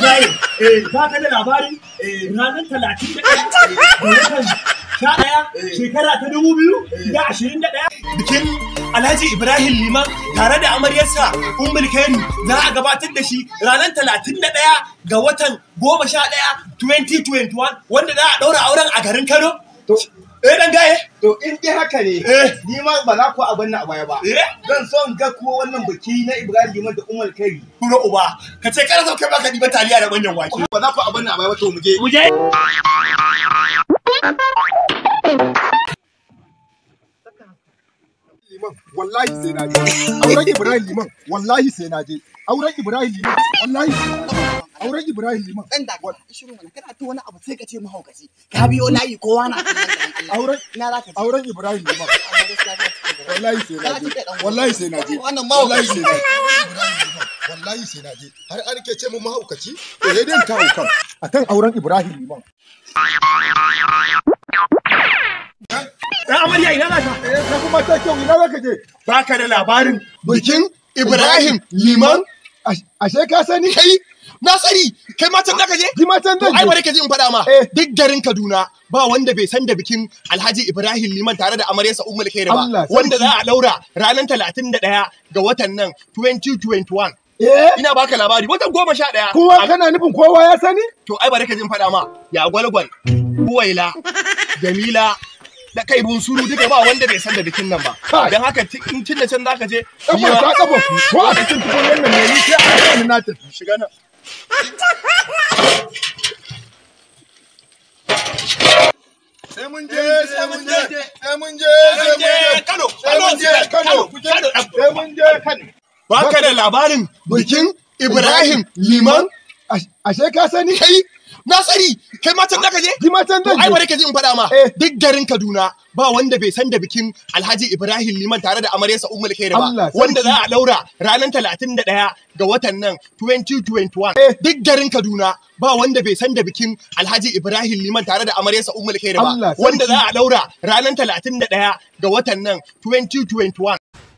Ibrahim, eh, ba ka da labarin ranar talatin da ɗaya da watan sha ɗaya shekara ta dubu biyu da ashirin da ɗaya. Bikin Alhaji Ibrahim Liman tare da amaryarsa Ummul Kairi za a gabatar da shi ranar talatin da ɗaya ga watan goma sha ɗaya 2021 wanda za a ɗaura auren a garin Kano. To, Eh ɗan gaye? to in dai haka ne, Eh. ni ma ba za ku abin nan a baya ba. Eh? Zan so in ga kuwa wannan biki na Ibrahim Liman da Umar Kari. Kuro uba, ka ce kana so kai baka ɗiba taliya da manyan wake. Ba za ku abin nan a baya ba to mu je. Mu je. liman wallahi sai na je auren ibrahim liman wallahi sai na je auren ibrahim liman wallahi auren ibrahim liman dan da shiru mana kana ta wani abu sai ka ce mahaukaci ka biyo layi kowa na auren ina za ka je auren ibrahim liman amma gaskiya ba ta da wallahi sai na Ya je cike dan wallahi sai na je Wannan wallahi mahaukaci. sai na je wallahi sai na je har an ke ce mu mahaukaci to sai dai ta haukan akan auren ibrahim liman Ɗan amarya ina za ka? eh ka kuma ta kyau ina zaka je Baka da labarin bikin ibrahim liman Ash- ashe ka sani kai na sani kai ma can zaka je ji ma can zan ai je bari ka ji in faɗa ma Eh. duk garin Kaduna ba wanda bai san da bikin Alhaji Ibrahim Liman tare da amaryarsa Ummul Khair ba Allah sarki. wanda za a daura ranar 31 ga watan nan 2021 eh ina baka labari watan goma sha ɗaya kowa kana nufin kowa ya sani to ai bari ka ji in faɗa ma ya gwalgwal Uwaila Jamila da kai bunsuru duka ba wanda bai san da bikin nan ba Kai. don haka ti- in tun da can zaka je ni kafar ma- ta kafa ko a cikin tukunyar nan ne ni sai a kan na tafi shiga nan sai mun je sai mun je sai mun je sai mun je Kano sai mun je Kano Kano sai mun je Kano baka da labarin bikin Ibrahim Liman Ash- ashe ka sani kai na sani kai ma can zaka je ji ma can To zan ai je bari ka ji in faɗa ma Eh. duk garin Kaduna ba wanda bai san da bikin Alhaji Ibrahim Liman tare da amaryarsa Ummul Khair ba Allah sarki. wanda za a daura ranar 31 ga watan nan 2021 Eh. duk garin Kaduna ba wanda bai san da bikin Alhaji Ibrahim Liman tare da amaryarsa Ummul Khair ba Allah sarki. wanda za a daura ranar 31 ga watan nan 2021